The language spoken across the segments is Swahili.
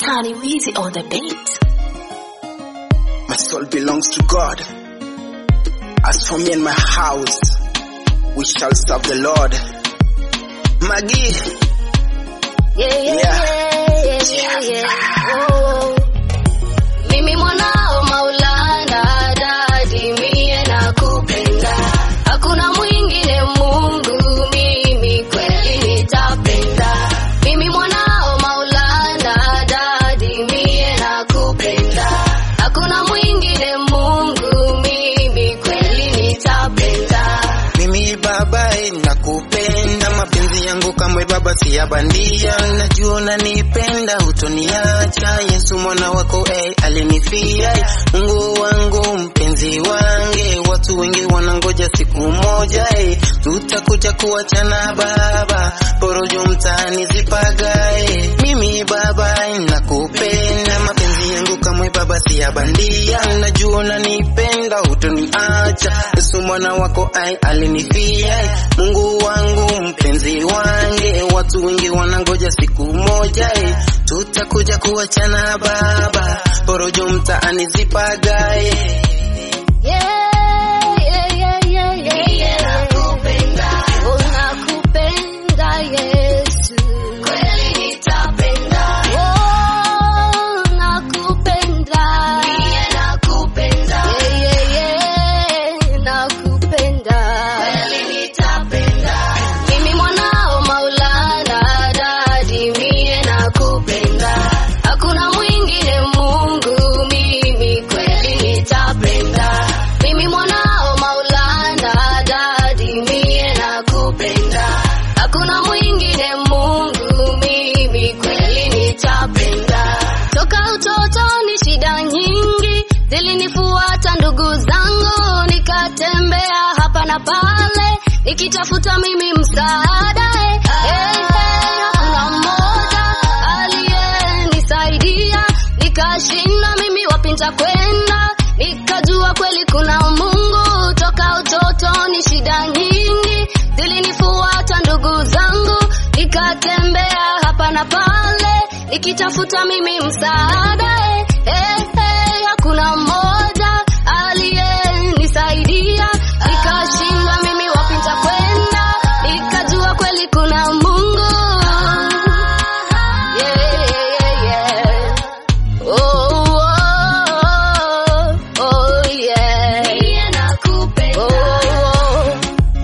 Tiny Weezy on the beat. My soul belongs to God. As for me and my house, we shall serve the Lord. Maggie, Yeah, yeah, Yeah. yeah, yeah, yeah, yeah. Oh. Mimi mwanao Maulana, dadi mie nakupenda, hakuna mwingine Mungu, mimi kweli nitapenda. Mimi mwanao Maulana, dadi mie nakupenda, hakuna mwingine Mungu, mimi kweli nitapenda. mimi baba eh, nakupenda, mapenzi yangu kamwe baba si ya bandia, najua unanipenda, hutoniacha. Yesu mwana wako eh, alinifia eh, Mungu wangu mpenzi wange, watu wengi wanangoja siku moja eh, tutakuja kuachana baba, porojo mtaani zipagae. Mimi baba eh, nakupenda, mapenzi yangu kamwe baba si ya bandia, najua unanipenda, hutoniacha. Yesu mwana wako ai alinifia, eh, Mungu wangu mpenzi wange, watu wengi wanangoja siku moja eh, tutakuja kuachana baba, porojo mtaani zipagae. Yeah, yeah, yeah, yeah, yeah, yeah. Oh, nakupenda Yesu. Oh, nakupenda. Yeah, yeah, yeah, nakupenda. Mimi mwanao Maulana, dadi mie nakupenda. Hakuna mwingine Mungu, mimi kweli nitapenda. Mimi mwanao Maulana, dadi mie nakupenda. Hakuna mwingine Mungu, mimi kweli nitapenda. Toka utotoni shida nyingi zilinifuata ndugu zangu, nikatembea hapa na pale nikitafuta mimi msaada. eh, eh, eh, Hakuna mmoja aliyenisaidia, nikashinda mimi wapi nitakwenda, nikajua kweli kuna Mungu. Toka utotoni shida nyingi zilinifuata ndugu zangu, nikatembea hapa na pale nikitafuta mimi msaada. eh, eh, eh, Hakuna mmoja aliyenisaidia, nikashinda mimi wapi nitakwenda, nikajua kweli kuna Mungu. Yeah, yeah, yeah. Oh, oh, oh, yeah. Oh, oh.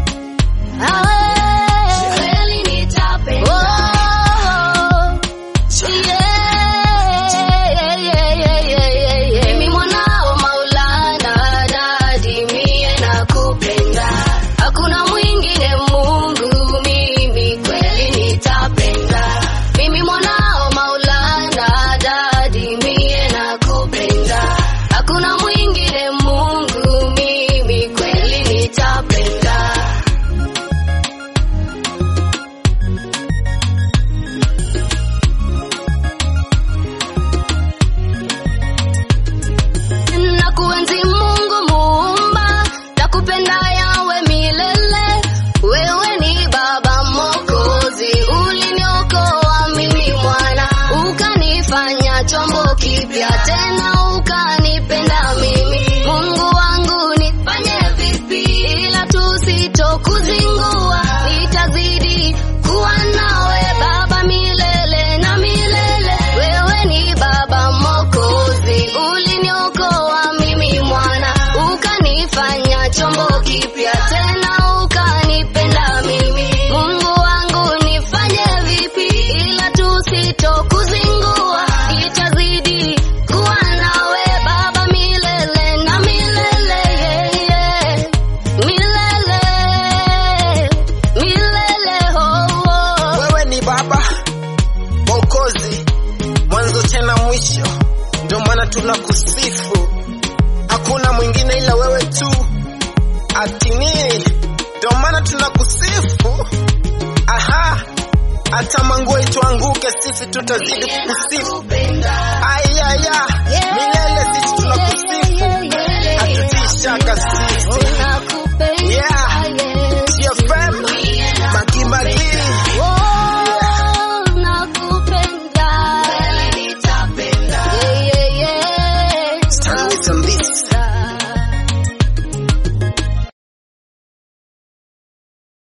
Mimi mwanao Maulana, dadi mie nakupenda, hakuna mwingine Mungu, mimi kweli nitapenda. Mimi mwanao Maulana, dadi mie nakupenda, hakuna mwingine Mungu, mimi kweli nitapenda. na kuenzi Mungu muumba, nakupenda yawe milele. Wewe ni Baba Mwokozi, uliniokoa mimi mwana, ukanifanya chombo kipya tena, ukanipenda mimi. Mungu wangu nifanye vipi, ila tusitokuzingua, nitazidi kuwa nawe Baba milele na milele. Wewe ni Baba Mwokozi, uliniokoa mimi mwana, ukanifanya chombo kipya tena, ukanipenda mimi. Mungu wangu nifanye vipi, ila tusitokuzingua, nitazidi kuwa nawe Baba milele na milele, yeah, yeah. milele milele, oh, oh. Wewe ni Baba Mwokozi, mwanzo tena mwisho, ndio maana tunakusifu. Hakuna mwingine ila wewe tu, atini, ndio maana tunakusifu. Aha, hata manguo ituanguke, sisi tutazidi kukusifu. Ayaya, milele sisi tunakusifu, hatutii shaka sisi.